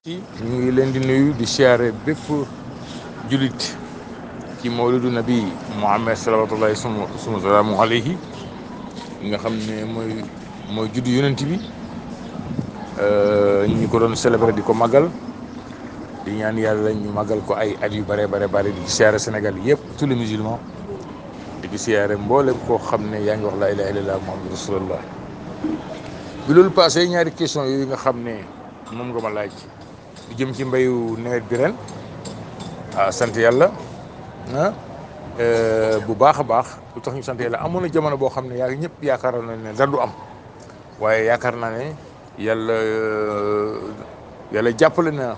ci ñu ngi leen di nuyu di siyaare bépp julit ci mawlidu nabi Muhammad salawatullahi suma suma salaamu alayhi nga xam ne mooy mooy juddu yonent bi ñu ko doon célébrer di ko màggal di ñaan yàlla ñu màggal ko ay at yu bare bare bare di siyaare Sénégal yëpp tous les musulmans di ko siyaare mboolem koo xam ne yaa ngi wax laa ilaha illallah muhammadu rasulullah bi loolu passé ñaari question yooyu nga xam ne moom nga ma laaj di jëm ci mbayu nawet bi ren ah sant yàlla ah bu baax a baax lu tax ñu sant yàlla amoon na jamono boo xam ne yaa ñëpp yaakaar na ne dara du am waaye yaakaar naa ne yàlla yàlla jàppale na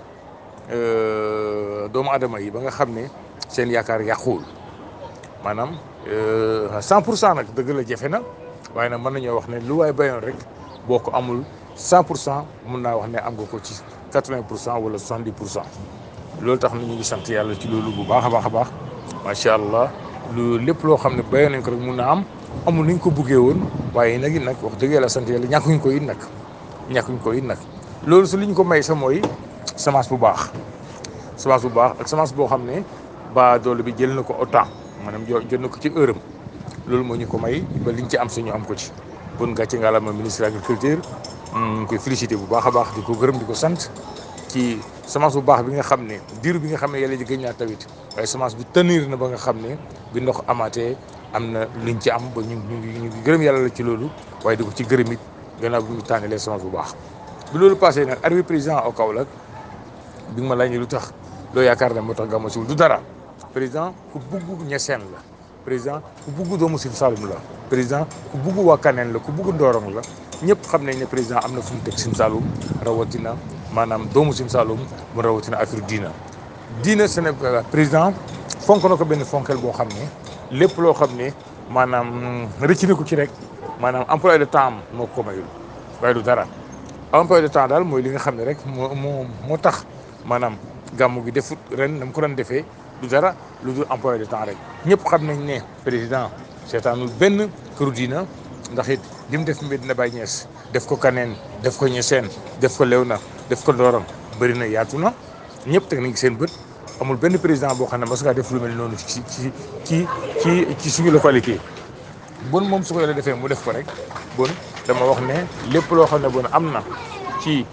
doomu adama yi ba nga xam ne seen yaakaar yàquwul maanaam cent pour cent nag dëgg la jafe na waaye nag mën nañoo wax ne lu waay bayoon rek boo ko amul cent pour cent mun naa wax ne am nga ko ci quatre-vingt pour cent wala soixante-dix pour cent loolu tax na ñu ngi sant yàlla ci loolu bu baax a baax a baax macha allah lu lépp loo xam ne bayoon nañ ko rek mun naa am amul ni ñu ko buggee woon waaye nag it nag wax dëgg yàlla sant yàlla ñàkkuñ ko it nag ñàkkuñ ko it nag loolu su li ñu ko may sa mooy semence bu baax semence bu baax ak semence boo xam ne ba doole bi jël na ko au temps maanaam jël na ko ci heure am loolu moo ñu ko may ba liñ ci am suñu am ko ci bon gàcce ngalaama ministre agriculture ñu ngi koy félicité bu baax a baax di ko gërëm di ko sant ci semence bu baax bi nga xam ne diir bi nga xam ne yàlla ji gëj naa tawit waaye semence bi tenir na ba nga xam ne bi ndox amaatee am na liñ ci am ba ñu ñu ngi gërëm yàlla la ci loolu waaye di ko ci gërëm it gannaaw bi ñu tànnalee semence bu baax. bi loolu passé nag arrivé président au Kaolack bi nga ma laaj lu tax loo yaakaar ne moo tax gàmmu siwul du dara président ku bugg ñeseen la président ku bugg doomu Sine Saloum la président ku bugg waa Kaneen la ku bugg Ndorong la. ñëpp xam nañ ne président am na fu mu teg Sine Saloum rawatina maanaam doomu Sine Saloum mu rawatina affaire diina diina Sénégal président fonk na ko benn fonkel boo xam ne lépp loo xam ne maanaam rëcc na ko ci rek maanaam emploi de temps moo ko mayul waaye du dara emploi de temps daal mooy li nga xam ne rek moo moo moo tax maanaam gàmmu gi defut ren na mu ko doon defee du dara lu dul emploi de temps rek ñëpp xam nañ ne président seetaanul benn këru diina ndax it li mu def Medina Baye Niass def ko Kaneen def ko Niassène def ko Léona def ko Ndorong bëri na yaatu na ñëpp teg nañ seen bët amul benn président boo xam ne mas ngaa def lu mel noonu ci ci ci ci ci suñu localité bon moom su ko yàlla defee mu def ko rek bon dama wax ne lépp loo xam ne bon am na ci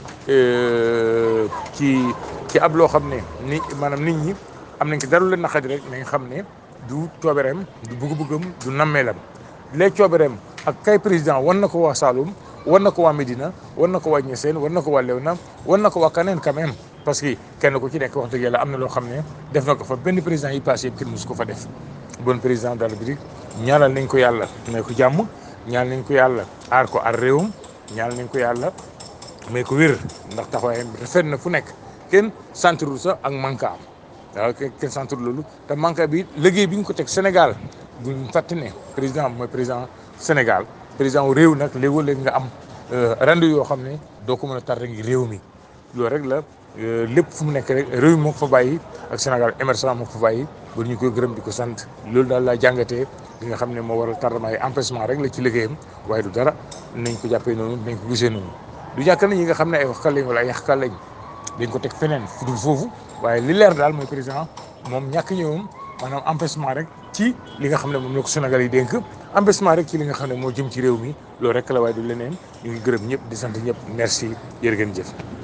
ci ci ab loo xam ne ni maanaam nit ñi am nañ ci dara lu leen naqari rek nañ xam ne du coobereem du bëgg-bëggam du nammeelam les coobereem ak kay président wan na ko waa Saloum wan na ko waa Médina wan na ko waa Niassène wan na ko waa Léona wan na ko waa Kaneen quand même parce que kenn ku ci nekk wax dëgg yàlla am na loo xam ne def na ko fa benn président yi passé yëpp kenn mosu ko fa def bon président de la République ñaanal nañ ko yàlla may ko jàmm ñaanal nañ ko yàlla aar ko aar réewam ñaanal nañ ko yàlla may ko wér ndax taxawaayam rafet na fu nekk kenn sentirul sax ak manka am waaw kenn sentirul loolu te manka bi liggéey bi ñu ko teg Sénégal buñ fàtte ne président mooy président Sénégal président wu réew nag léegoo léegi nga am rendu yoo xam ne doo ko mën a tar rek ngi réew mi loolu rek la lépp fu mu nekk rek réew mi moo ko fa bàyyi ak Sénégal émergent moo ko fa bàyyi ba ñu koy gërëm di ko sant loolu daal laa jàngatee li nga xam ne moo waral tardement yi empêchement rek la ci liggéeyam waaye du dara nañ ko jàppee noonu nañ ko gisee noonu du ñàkk na ñi nga xam ne ay waxkat lañ wala ay yàqkat lañ dañ ko teg feneen fu dul foofu waaye li leer daal mooy président moom ñàkk ñëwam maanaam empêchement rek ci li nga xam ne moom la ko Sénégal yi dénk empêchement rek ci li nga xam ne moo jëm ci réew mi loolu rek la waaye du leneen ñu ngi gërëm ñëpp di sant ñëpp merci jërë ngeen jëf